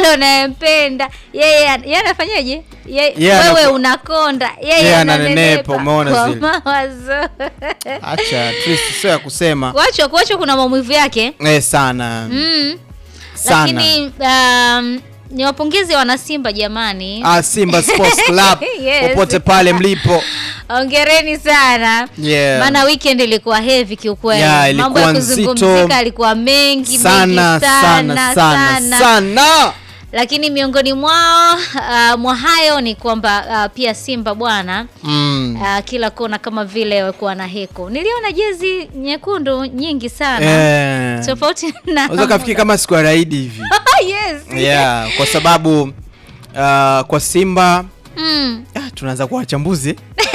yule unayempenda yeye an- yeye anafanyaje Ye- Yeye wewe anaku- unakonda Yeye yeye ananenepa, ananenepa umeona kwa zile. mawazo acha Trist, sio ya kusema kuachwa kuachwa kuna maumivu yake eh, sana mm. sana lakini um, ni wapongezi wana Simba jamani ah, Simba Sports Club Yes. popote pale mlipo ongereni sana Yeah. maana weekend ilikuwa heavy kiukweli Yeah, ilikuwa mambo ya nzito. kuzungumzika alikuwa mengi sana mengi sana sana sana lakini miongoni mwao uh, mwa hayo ni kwamba uh, pia Simba bwana mm. uh, kila kona kama vile walikuwa na heko. Niliona jezi nyekundu nyingi sana eh. tofauti na unaweza kafikiri kama siku ya raidi hivi yes. yeah, kwa sababu uh, kwa Simba Mm. ah, tunaanza kuwa wachambuzi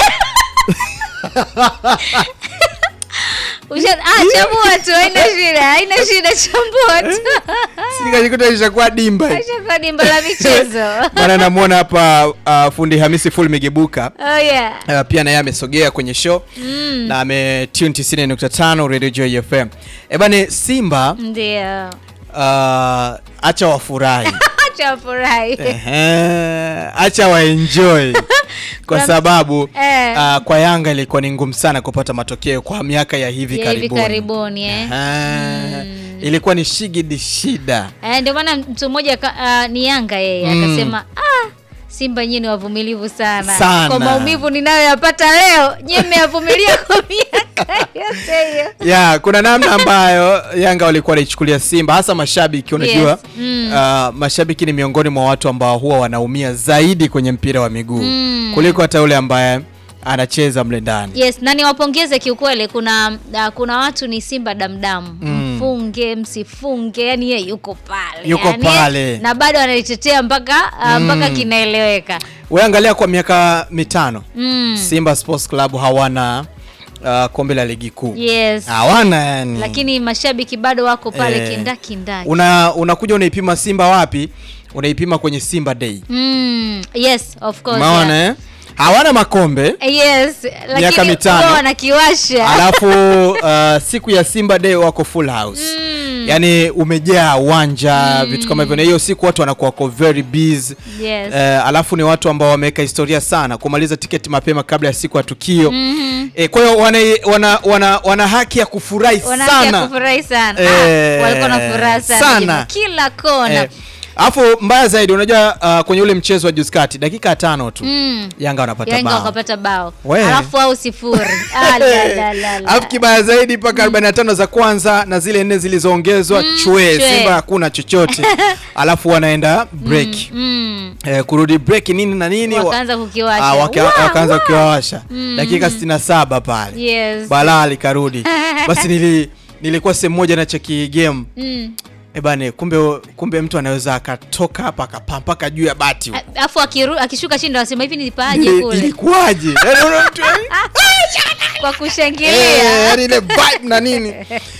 Usha, ah, chambua tu, haina shida, haina shida, chambua tu. sikajikuta ishakuwa dimba hii. Acha kwa dimba la michezo. maana namwona hapa uh, fundi Hamisi full migebuka Oh yeah. Uh, pia naye amesogea kwenye show mm. na ametune 90.5 Radio Joy FM. Eh bane Simba Ndio. uh, acha wafurahi. Acha furahi. Ehe, acha waenjoy kwa Kuna- sababu Eh. uh, kwa Yanga ilikuwa ni ngumu sana kupata matokeo kwa miaka ya hivi Ya hivi karibuni. karibuni eh. Ehe, Ilikuwa ni shigidi shida. Eh, ndio maana mtu mmoja ka- ah, ni Yanga yeye Mm. akasema ah, Simba nyinyi ni wavumilivu sana. Sana. Kwa maumivu ninayoyapata leo, nyinyi mmeyavumilia kwa miaka yote hiyo. ya kuna namna ambayo Yanga walikuwa wanaichukulia Simba hasa mashabiki unajua Yes, mm. uh, mashabiki ni miongoni mwa watu ambao huwa wanaumia zaidi kwenye mpira wa miguu Mm. kuliko hata yule ambaye anacheza mle ndani Yes, na niwapongeze kiukweli. Kuna uh, kuna watu ni Simba damdamu Mm. mfunge msifunge, yani yeye yuko pale Yuko yani, pale. na bado analitetea mpaka uh, mpaka Mm. kinaeleweka. wewe angalia kwa miaka mitano Mm. Simba Sports Club hawana uh, kombe la ligi kuu Yes. hawana yani Lakini mashabiki bado wako pale Eh, kindakindaki. una unakuja unaipima Simba wapi unaipima kwenye Simba Day Mm, yes, of course. umeona yeah. eh? hawana makombe Yes, lakini mitano. wao wanakiwasha. alafu uh, siku ya Simba Day wako full house Mm. yani umejaa uwanja vitu kama hivyo na hiyo siku watu wanakuwa wako very busy Yes. Eh, alafu ni watu ambao wameweka historia sana kumaliza tiketi mapema kabla ya siku ya tukio Mhm. eh, kwa hiyo wana, wana, wana, wana haki ya kufurahi Wana haki ya sana kufurahi sana. Eh, ah, walikuwa na furaha sana. sana. jamaa. Kila kona. Eh, alafu mbaya zaidi unajua uh, kwenye ule mchezo wa juzi kati dakika ya tano tu Mm. Yanga wanapata Yanga bao wakapata bao. We. Alafu au sifuri. Ah, la, la, la, la. alafu kibaya zaidi mpaka 45 za kwanza na zile nne zilizoongezwa chwe chwe. Simba hakuna chochote alafu wanaenda break Mm. eh, kurudi break nini na nini wa- Wakaanza kukiwasha. Ah, waka- Wa, wakaanza wa. kukiwawasha Mm. dakika 67 pale Yes. balaa likarudi basi nili, nilikuwa sehemu moja na cheki game Mm. ebane kumbe kumbe mtu anaweza akatoka hapa akapaa mpaka juu ya bati huko. A- Alafu akiru- akishuka chini ndo wasema hivi nilipaaje Ili- kule ilikuwaje Yaani unaona mtu, yaani, kwa eh, kushangilia. yaani ile vibe na nini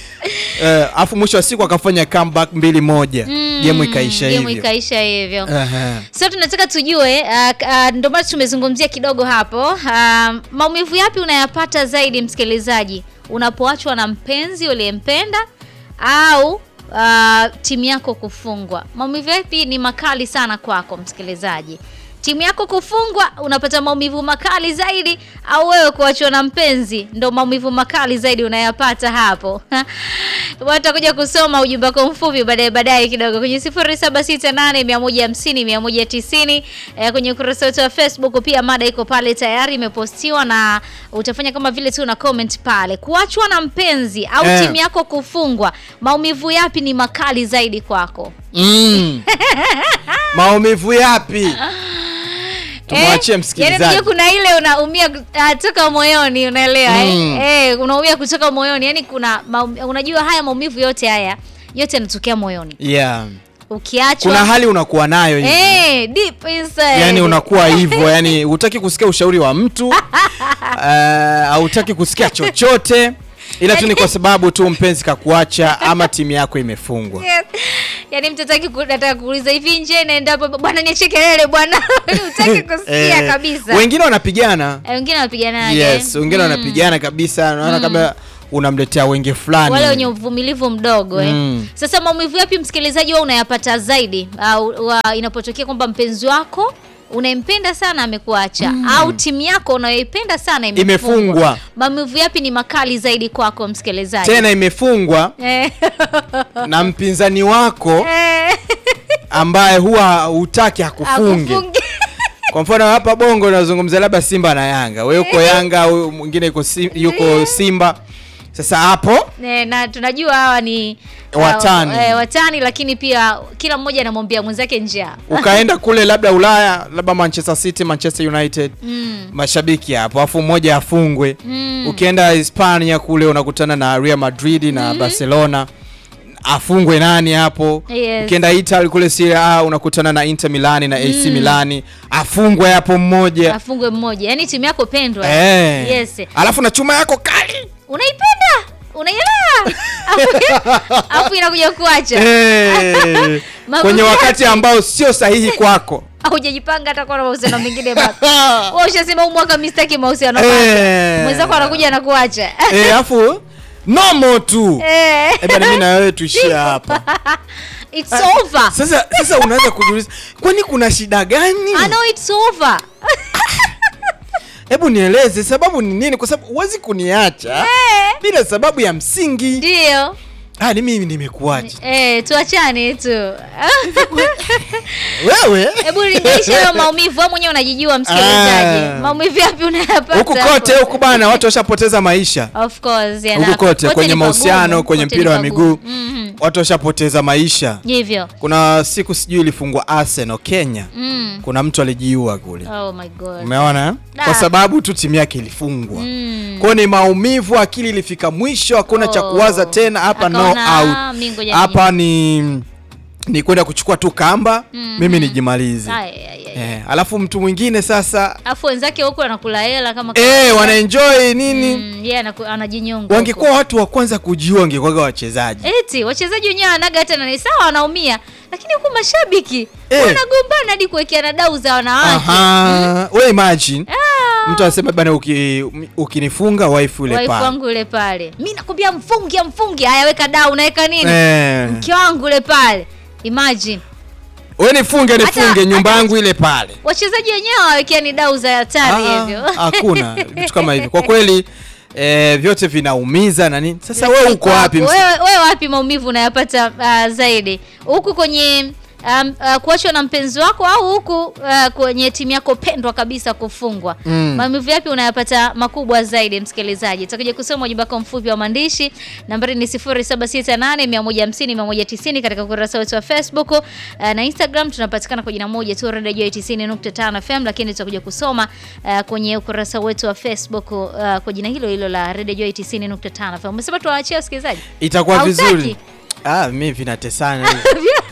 Eh, alafu mwisho wa siku akafanya comeback mbili moja Mm, game ikaisha game hivyo ikaisha hivyo. Ehe. So tunataka tujue uh, uh, ndio maana tumezungumzia kidogo hapo uh, maumivu yapi unayapata zaidi msikilizaji unapoachwa na mpenzi uliyempenda au uh, timu yako kufungwa maumivu yapi ni makali sana kwako msikilizaji timu yako kufungwa unapata maumivu makali zaidi au wewe kuachwa na mpenzi ndo maumivu makali zaidi unayapata hapo watakuja kusoma ujumbe wako mfupi baadaye baadaye kidogo kwenye 0768150190 eh, kwenye ukurasa wetu wa Facebook pia mada iko pale tayari imepostiwa na utafanya kama vile tu na comment pale kuachwa na mpenzi au Eh. timu yako kufungwa maumivu yapi ni makali zaidi kwako Mm. maumivu yapi tumwachie Eh, msikilizaji yaani unajua kuna ile unaumia uh, toka moyoni unaelewa Mm. eh? Eh, unaumia kutoka moyoni yani kuna maum, unajua haya maumivu yote haya yote yanatokea moyoni yeah. ukiachwa kuna hali unakuwa nayo hivi eh, deep inside yani unakuwa hivyo yani hutaki kusikia ushauri wa mtu uh, hautaki kusikia chochote ila tu ni kwa sababu tu mpenzi kakuacha ama timu yako imefungwa Yes. Yaani mtu hataki ku- nataka kuuliza hivi nje naenda hapo bwana niachie kelele bwana utaki kusikia Eh, kabisa wengine wanapigana Eh, wengine wanapiganaje yes wengine Mm. wanapigana kabisa naona Mm. kama unamletea wenge fulani wale wenye uvumilivu mdogo eh. Mm. Sasa maumivu yapi msikilizaji, wewe unayapata zaidi au wa, inapotokea kwamba mpenzi wako unayempenda sana amekuacha au timu yako unayoipenda sana imefungwa? Imefungwa. Maumivu yapi ni makali zaidi kwako msikilizaji? tena imefungwa Eh. na mpinzani wako Eh. ambaye huwa hutaki hakufunge Akufunge. kwa mfano hapa bongo nazungumzia labda simba na yanga wewe uko yanga huyu mwingine yuko Sim- yuko simba sasa hapo Eh, na tunajua hawa ni Watani. uh, eh, watani lakini pia kila mmoja anamwambia mwenzake njaa. ukaenda kule labda ulaya labda manchester city manchester united Mm. mashabiki hapo afu mmoja afungwe Mm. ukienda hispania kule unakutana na real madrid na barcelona afungwe nani hapo Yes. ukienda italy kule Serie A unakutana na inter milani na ac milani afungwe hapo mmoja Afungwe mmoja. Yaani timu yako pendwa. eh. Yes. alafu na chuma yako kali Unaipenda? Unaielewa? Afu- Afu inakuja kuacha. eh. Mambo kwenye yake. wakati ambao sio sahihi kwako Haujajipanga hata kuwa na mahusiano mengine bado. Wewe ushasema huu mwaka mimi sitaki mahusiano Eh. mapya. Mwenzako anakuja na kuacha. eh, afu nomo tu Eh. eh, bana mimi na wewe tuishie hapa It's over. sasa sasa unaweza kujiuliza kwani kuna shida gani I know it's over. hebu nieleze sababu ni nini kwa sababu huwezi kuniacha Eh. bila sababu ya msingi Ndio. ah, ni mimi nimekuacha Eh, tuachane tu. wewe Hebu linganisha hayo maumivu, wewe mwenyewe unajijua msikilizaji. Ah. Maumivu yapi unayapata? huku kote hapo? huku bana watu washapoteza maisha Of course, yeah, na- huku kote kote kwenye ni mahusiano pagumu, kwenye kote mpira ni wa pagumu. miguu Mhm. watu washapoteza maisha Hivyo. kuna siku sijui ilifungwa arsenal kenya Mm. kuna mtu alijiua kule Oh my god. umeona eh? Da. kwa sababu tu timu yake ilifungwa Mm. kwao ni maumivu akili ilifika mwisho hakuna cha Oh. kuwaza tena hapa no Akaona, out "Ah, mi ngoja hapa ni ni kwenda kuchukua tu kamba Mhm. mimi nijimalize Ay, ay, ay. eh, alafu mtu mwingine sasa Afu wenzake huko anakula hela kama eh, wanaenjoy nini Mm, yeye anaku- anajinyonga. wangekuwa watu wa kwanza kujiua wangekuwaga wachezaji huko. eti wachezaji wenyewe wanaga hata nani sawa wanaumia lakini huku mashabiki Eh. wanagombana hadi kuwekeana dau za wanawake. Aha. we imagine Ah. mtu anasema bana uki, ukinifunga wife yule Wife pale wangu yule pale. Mimi nakwambia mfungi mfungi. Haya weka dau unaweka nini? eh. Mke wangu yule pale. Imagine. we nifunge Hata- nifunge nyumba hata- yangu ile pale Wachezaji wenyewe hawawekea ni dau za hatari Ah, hivyo. hakuna vitu kama hivyo kwa kweli eh, vyote vinaumiza na nini sasa we uko wapi msi- Wewe wewe wapi maumivu unayapata uh, zaidi? Huku kwenye um, uh, kuachwa na mpenzi wako au huku uh, kwenye timu yako pendwa kabisa kufungwa? Mm. Maumivu yapi unayapata makubwa zaidi msikilizaji? Tutakuja kusoma ujumbe wako mfupi wa maandishi. Nambari ni 0768 150 190 katika ukurasa wetu wa Facebook uh, na Instagram tunapatikana kwa jina moja tu Radio Joy 90.5 FM, lakini tutakuja kusoma uh, kwenye ukurasa wetu wa Facebook uh, kwa jina hilo hilo la Radio Joy 90.5 FM. Umesema tuwaachie wasikilizaji? itakuwa Hautaki? vizuri ah, mi vinatesana hivi.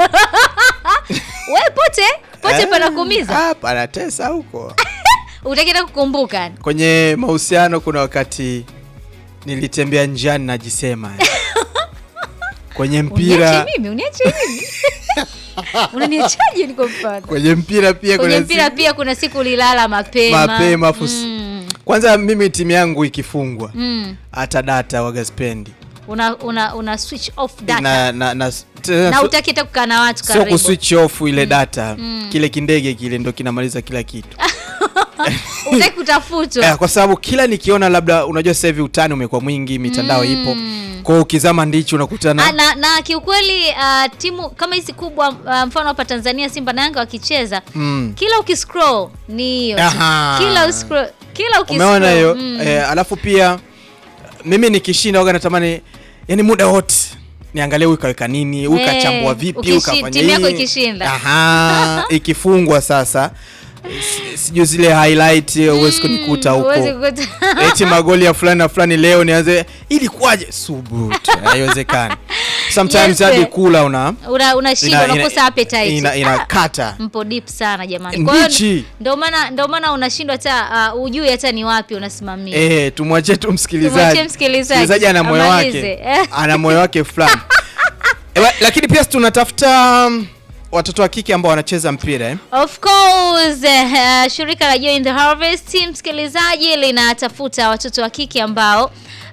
Wewe pote pote Eh, panakuumiza. ah, panatesa huko Utakienda kukumbuka. kwenye mahusiano kuna wakati nilitembea njiani najisema eh. kwenye mpira Uniache mimi, uniache mimi. Unaniachaje niko mfano? kwenye mpira pia Kwenye kuna mpira siku- pia kuna siku ulilala mapema. mapema afu s- Mm. kwanza mimi timu yangu ikifungwa Mm. hata data wagaspendi Una, una, una switch off data. na, na, na, tena na so- utaki hata kukaa na watu sio karibu. kuswitch off ile data Mm. kile kindege kile ndo kinamaliza kila kitu Utaki kutafutwa. eh, kwa sababu kila nikiona labda unajua sasa hivi utani umekuwa mwingi mitandao Mm. ipo kwao ukizama ndichi unakutana Ah, na, na kiukweli uh, timu kama hizi kubwa uh, mfano hapa Tanzania Simba na Yanga wakicheza mm. kila ukiscroll ni hiyo tu. Aha. kila uscroll, kila ukiscroll umeona hiyo mm. eh, alafu pia mimi nikishinda waga natamani yani muda wote niangalie huyu kaweka nini huyu Eh, kachambua vipi ukishi- huyu kafanya timu yako nini. ikishinda. Aha, ikifungwa sasa si- sijui zile highlight huwezi kunikuta huko Huwezi kukuta. eti magoli ya fulani na fulani leo nianze ilikuwaje subutu haiwezekani sometimes Yes, hadi eh. kula una Una- unashindwa ina- unakosa ina- appetite. ina- Ah, inakata mpo deep sana jamani. Kwa hiyo Mbichi. ndio maana ndio maana unashindwa hata uh, ujui hata ni wapi unasimamia. Eh, tumwachie tu msikilizaji. Tumwachie msikilizaji. ana moyo Amalize. wake, Eh. ana moyo wake fulani. Ewa, lakini pia tunatafuta um, watoto wa kike ambao wanacheza mpira eh? Of course, uh, shirika la Joy in the Harvest msikilizaji linatafuta watoto wa kike ambao uh,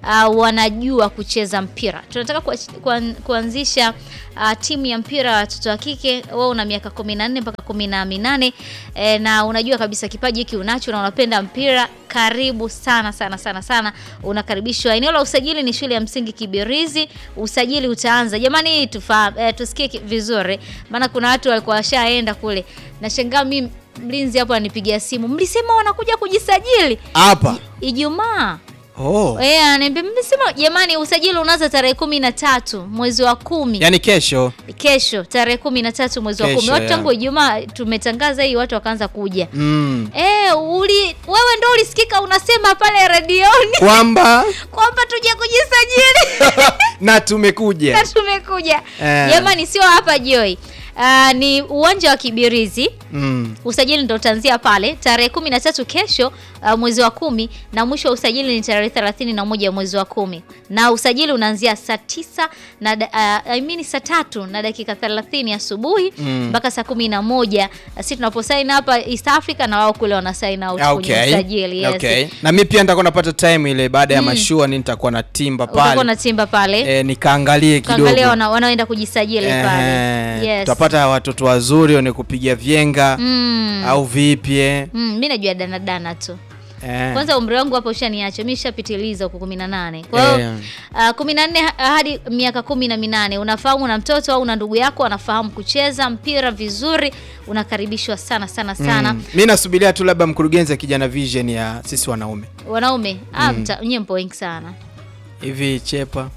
uh, wanajua kucheza mpira. Tunataka kuach- kuan- kuanzisha uh, timu ya mpira wa watoto wa kike. Wewe una miaka 14 mpaka 18 eh, na unajua kabisa kipaji hiki unacho na unapenda mpira, karibu sana sana sana sana, unakaribishwa. Eneo la usajili ni shule ya msingi Kibirizi. Usajili utaanza jamani, tufa, eh, tusikie ki- vizuri, maana kuna watu walikuwa washaenda kule. Nashangaa mimi mlinzi hapo anipigia simu, mlisema wanakuja kujisajili hapa Ijumaa. oh. Eh, ananiambia mlisema jamani, usajili unaanza tarehe kumi na tatu mwezi wa kumi yani kesho kesho tarehe kumi na tatu mwezi wa Kesho, kumi. Watu yeah. tangu Ijumaa tumetangaza hii, watu wakaanza kuja. mm. Eh, uli wewe ndo ulisikika unasema pale redioni kwamba kwamba tuje kujisajili na tumekuja na tumekuja. Eh. Jamani, sio hapa Joy. Ah, ni uwanja wa Kibirizi. mm. Usajili ndo utaanzia pale tarehe kumi na tatu kesho, uh, mwezi wa kumi na mwisho wa usajili ni tarehe thelathini na moja mwezi wa kumi na usajili unaanzia saa tisa na da- uh, I mean saa tatu na dakika thelathini asubuhi Mm. mpaka saa kumi na moja si tunaposaini hapa East Africa na wao kule wana sign out Ah, kwenye okay. usajili yes. okay. na mi pia nitakuwa napata time ile baada ya mashua ni nitakuwa na timba Utakuwa pale na timba pale e, nikaangalie kidogo kaangalia wana, wanaoenda kujisajili pale Ehe, yes. tutapata watoto wazuri wenye kupiga vyenga mm. au vipi eh? Mm, mi najua danadana tu Eh. kwanza umri wangu hapo ushaniacha mi shapitiliza huko kumi na nane kwa hiyo Eh. uh, kumi na nne ha- hadi miaka kumi na minane unafahamu na mtoto au na ndugu yako anafahamu kucheza mpira vizuri unakaribishwa sana sana sana Mm. mi nasubiria tu labda mkurugenzi akija na vision ya sisi wanaume wanaume ah, mta- nyie mpo wengi sana hivi chepa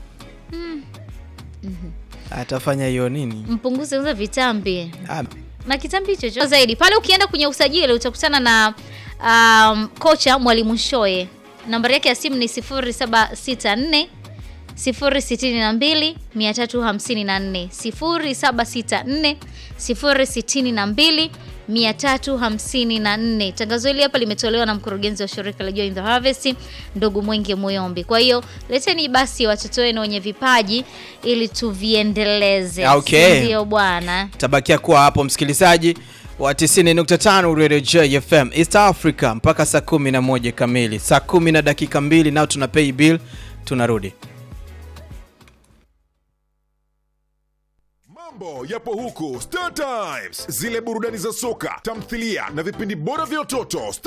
atafanya hiyo nini mpunguze kwanza vitambi ah, na kitambi chocho zaidi pale ukienda kwenye usajili utakutana na um, kocha mwalimu shoe nambari yake ya simu ni 0764 062 354 0764 062 354. Tangazo hili hapa limetolewa na mkurugenzi wa shirika la Join the Harvest ndugu Mwenge Muyombi. Kwa hiyo leteni basi watoto wenu wenye vipaji ili tuviendeleze. Okay. Si Ndio bwana. tabakia kuwa hapo msikilizaji wa 90.5 Radio JFM East Africa mpaka saa 11 kamili, saa 10 na dakika mbili, nao tuna pay bill, tunarudi. Mambo yapo huku Star Times, zile burudani za soka, tamthilia na vipindi bora vya watoto. Star